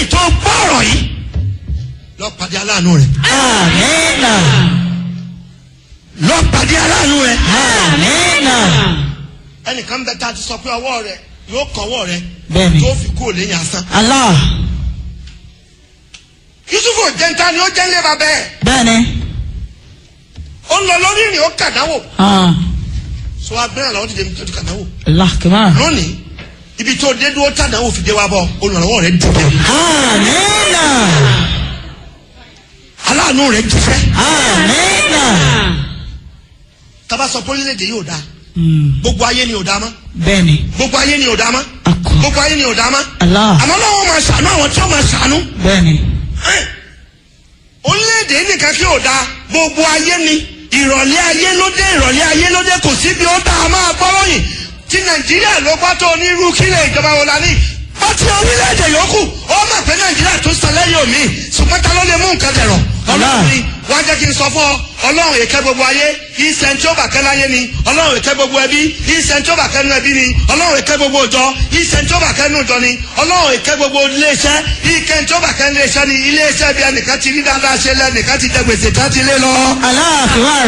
tó gbọ́ ọ̀rọ̀ yìí lọ pàdé aláàánú rẹ Amina. lọ pàdé aláàánú rẹ Amina. ẹnìkan bẹ tá a ti sọ pé ọwọ́ rẹ yóò kọ́wọ́ rẹ Bẹ́ẹ̀ni. tó fi kú òléyìn asán Allah. yusufu jẹnta ni ó jẹ́ ńlẹ́ bàbá ẹ̀ Bẹ́ẹ̀ni. ó ń lọ lórí ìrìn ó kàdáwò Ah. sọ abẹ́rẹ́ làwọn ti dé tó ti kàdáwò Allah kibar. lónìí ibi tó dé dúró tàdáwò fi dé wá bọ̀ olùrànlọ́wọ́ rẹ dùn bẹ́ẹ̀ Amina. aláàánú rẹ dùn fẹ́ Amina. tábà sọ pé orílẹ̀-èdè yóò dáa Mm. gbogbo ayé ni ò dáa mọ́ Bẹ́ẹ̀ni. gbogbo ayé ni ò dáa mọ́ Akọ. gbogbo ayé ni ò dáa mọ́ Allah. àmọ́ náà wọ́n máa ṣàánú àwọn tí wọ́n máa ṣàánú Bẹ́ẹ̀ni. Ẹ́n. orílẹ̀-èdè nìkan kí ò dáa gbogbo ayé ni ìrọ̀lẹ́ ayé ló dé ìrọ̀lẹ́ ayé ló dé kò sí bí ó tá a máa gbọ́rọ̀ yìí tí nàìjíríà ló bá tó onírú kílẹ̀ ìjọba wo la ní pátí orílẹ̀-èdè yòókù ó mọ̀ pé nàìjíríà tó sẹlẹ̀ yóò mí ṣùgbọ́n ta ló lè mú nǹkan dẹ̀rọ̀ ọlọ́run ni wọ́n á jẹ́ kí n sọ fún ọ ọlọ́run èké gbogbo ayé ìsẹ̀n tí ó bà kẹ́ láyé ni ọlọ́run èké gbogbo ẹbí ìsẹ̀n tí ó bà kẹ́ nú ẹbí ni ọlọ́run èké gbogbo ìjọ ìsẹ̀n tí ó bà kẹ́ nú ìjọ ni ọlọ́run èké gbogbo iléeṣẹ́ ìkẹ́ tí ó bà kẹ́ nú iléeṣẹ́ ni iléeṣẹ́ bí ẹnìkan ti rí dáadáa ṣe lẹ́nìkan ti jẹ gbèsè tá ti lé lọ. Allah kibar.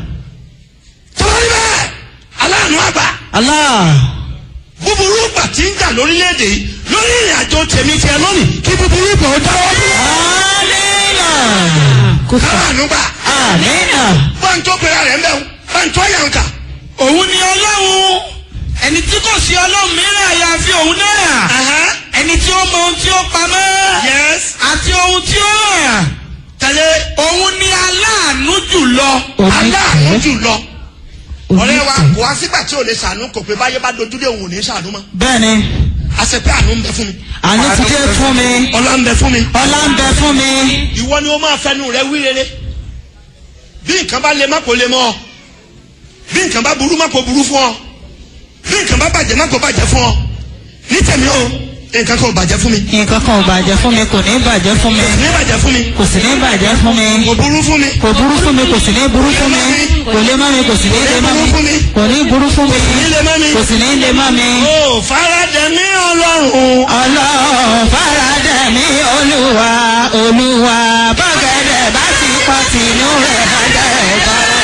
tọ́lá níbẹ̀ aláàánú àgbà Allah. búburú gbà tí ń jà lórílẹ̀‐èdè yìí lórí ìrìn àjò tèmi tiẹ̀ lónìí kí búburú gbà ó dáwọ́ dúró. Amina. Kufa. aláàánú gbà Amina. báńtó pera rẹ̀ ń bẹ̀ báńtó yàǹkà òun ni ọlọ́run ẹni tí kò sí ọlọ́run mìíràn àyàfi òun náà ẹni tí ó mọ ohun tí ó pamọ́ yes àti ohun tí ó hàn tẹ̀lé òun ni aláàánú jùlọ aláàánú jù lọ ọ̀rẹ́ wa Oníkẹ́. kò wá sígbà tí ò lè ṣàánú kò pé báyé bá dojú dé òun ò ní ṣàánú mọ́ Bẹ́ẹ̀ni. a ṣe pé àánú ń bẹ fún mi Àní ti dé fún mi. ọlá ń bẹ fún mi Ọlá ń bẹ fún mi. ìwọ ni ó máa fẹnu rẹ wí rere bí nǹkan bá le má kó le mọ́ ọ bí nǹkan bá burú má kó burú fún ọ bí nǹkan bá bàjẹ́ má kó bàjẹ́ fún ọ ní tèmi o nǹkan kan ò bàjẹ́ fún mi Nǹkan kan ò bàjẹ́ fún mi, kò ní bàjẹ́ fún mi. ní bàjẹ́ fún mi Kò sì ní bàjẹ́ fún mi. kò burú fún mi Kò burú fún mi, kò sì ní burú fún mi. Kò lè má mi, kò sì ní lè má mi. Kò ní burú fún mi. ní lè má mi. Kò sì ní lè má mi. o faradẹ mi ọlọ́run Ọlọ́run faradà mi olúwa olúwa